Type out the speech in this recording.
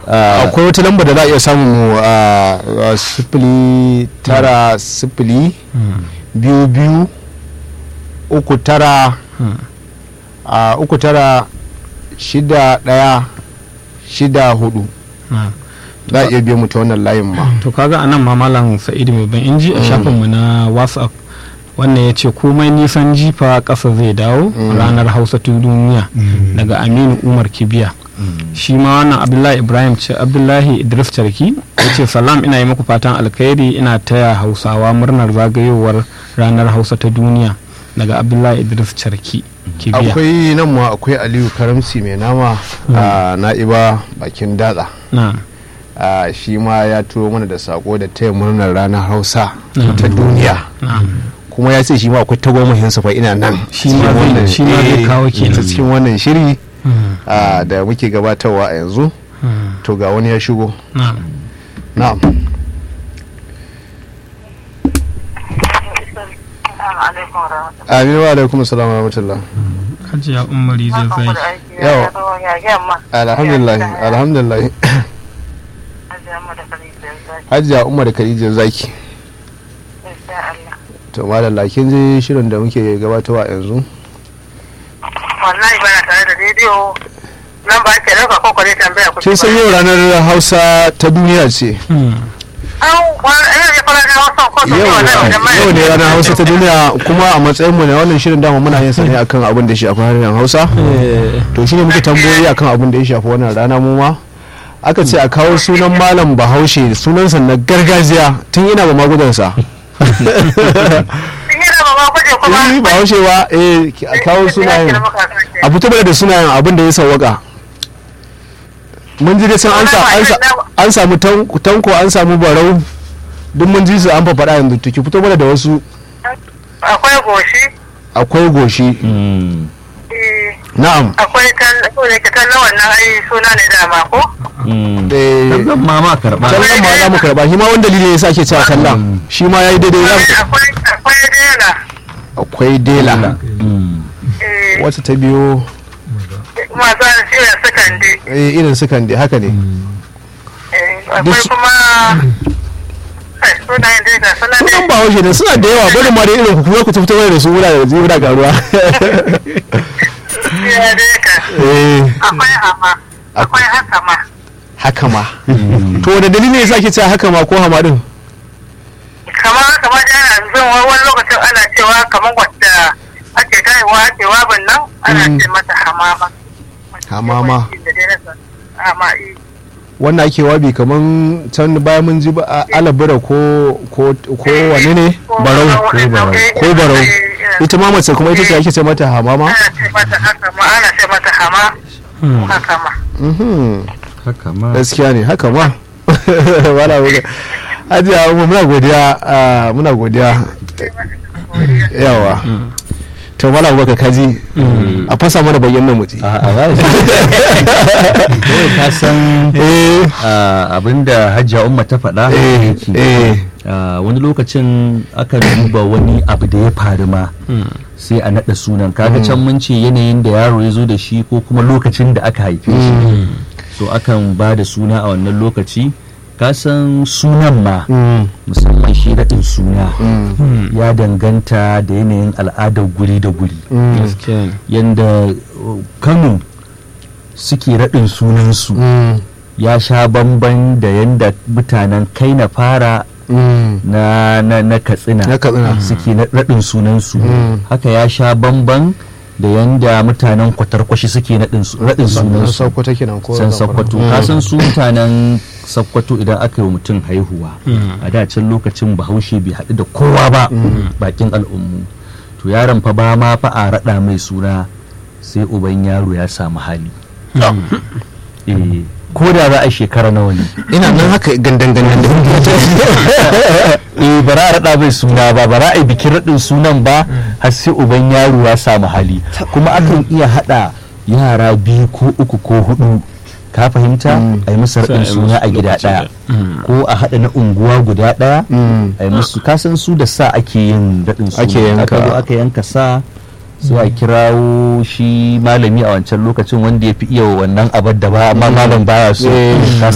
ah, akwai wata lamba da za a iya samun mu a a sifili tara sifili biyu biyu uku tara a uku tara shida daya shida hudu na. za a iya biyo mu ta wannan layin ma to kaga anan ma malam sa'idu mai ban inji a shafinmu na whatsapp wannan ya ce komai nisan jifa ƙasa zai dawo ranar hausa ta duniya daga aminu umar kibiya shi ma wannan abdullahi ibrahim ce abdullahi idris tarki ya ce salam ina yi muku fatan alkhairi ina taya hausawa murnar zagayowar ranar hausa ta duniya daga abdullahi idris tarki kibiya akwai nan ma akwai aliyu karamsi mai nama a na'iba bakin datsa na a shi ma ya turo mana da sako da taya murnar ranar hausa Mm. ta duniya na kuma ya ce shi ma akwai tagomashinsa fa ina nan Shi ma zai- Cikin shi ma zai eh, kawo kenan. ta cikin wannan shiri Mm, a, da muke gabatarwa a yanzu mm, to ga wani ya shigo na na'am amin wa alaikum salam wa rahmatullah hajiya umari zai zai Yawa. alhamdulillah alhamdulillah hajiya umar khadija zaki to madalla kin ji shirin da muke gabatarwa a yanzu wallahi bana tare da rediyo nan ba ke dauka ko kwale tambaya ku kin san yau ranar hausa ta duniya ce Mm, an wani ina ne fara na wasan ko yau yau ne ranar hausa ta duniya kuma a matsayin mu ne wannan shirin dama muna yin sa ne akan abin da ya shafi harshen hausa eh, to shine muke tambayoyi akan abin da ya shafi wannan rana mu ma aka ce a kawo sunan malam bahaushe sunansa na gargajiya tun ina ba magudansa sun yi raba ma guje kuma eh bahaushe ba eh a kawo sunayen a fito mana da sunayen abin da ya sawwaka mun ji dai sun an sa- an sa- an samu tan- tanko an samu barau duk mun ji su an faɗa yanzu to ki fito mana da wasu akwai goshi akwai goshi mm, eh, na'am akwai tal ko ne ke talla wannan ai suna ne dama ko mm. eh Zan ma ma karɓa tallan ma za mu karba shi ma wani dalili ne sa ke cewa tallan shi ma yayi daidai za mu akwai akwai dela akwai dela Mm, eh wacce ta biyo masu shirin sakande eh, irin sukan dai haka ne eh, Duk akwai su- kuma ai, sunayen dai ga sunan sunan ne ba haushe ne suna da yawa bari ma da irin ku kuma ku fito mana da su muna da muna garuwa ya dai ka eh akwai hama akwai haka ma haka ma to wanda dalili ne yasa ke cewa haka ma ko hama din kamar kamar da yana zan wani lokacin ana cewa kamar wadda ake kaiwa ake wabin nan ana Mm. ce mata hamama Hamama. Da dai nasa. Hama, eh. wannan ake wabi kaman can bayan mun ji ba a- alabura ko ko ko wane ne barau Ko barau. ko barau Eh, eh. ita ma mace kuma ita ce ake ce mata hamama ana ce mata haka ma ana ce mata hama haka ma mhm haka ma gaskiya ne haka ma wala wala hajiya Umma, muna godiya ah, muna godiya yawa to mala abubakar kaji a fasa mana bayyana muji a a ba shi Kawai ka san eh ah, abinda hajjia umma ta faɗa eh yake. eh Ah, wani lokacin aka duba wani abu da ya faru ma sai a naɗa sunan kaga can mun ce yanayin da yaro ya zo da shi ko kuma lokacin da aka haife shi so akan ba da suna a wannan lokaci ka san sunan ma Mm, musamman shi raɗin suna mm, ya danganta da yanayin al'adar guri da guri mm, gaskiya ne yanda uh, kano suke raɗin sunansu mm, ya sha bamban da yanda mutanen kai na fara mm. na, na, na katsina Na Katsina. suke na- raɗin sunansu Mm. haka ya sha bamban da yanda mutanen kwatarkwashi suke naɗin su- raɗin San sunansu Sokoto kenan ko san Zamfara? sakkwato Mm. ka san su mutanen sakkwato idan aka yi wa mutum haihuwa a da can lokacin bahaushe bai haɗu da kowa ba bakin al'ummu to yaron fa ba ma fa a raɗa mai suna sai uban yaro ya samu hali eh ko da za a shekara nawa ne ina nan haka gandan gandan eh ba za a raɗa mai suna ba ba za a yi bikin raɗin sunan ba har sai uban yaro ya samu hali kuma akan iya haɗa yara biyu ko uku ko hudu ka fahimta a yi musu raɗin Sai a yi suna musu a gida lokaci ɗaya ko a haɗa na unguwa guda ɗaya Mm. a yi musu kasan su da sa ake yin raɗin suna Ake yanka. aka zo aka yanka sa sai a kirawo shi malami a wancan lokacin wanda ya fi iya wannan abar da ba amma malam baya so Eh. Ka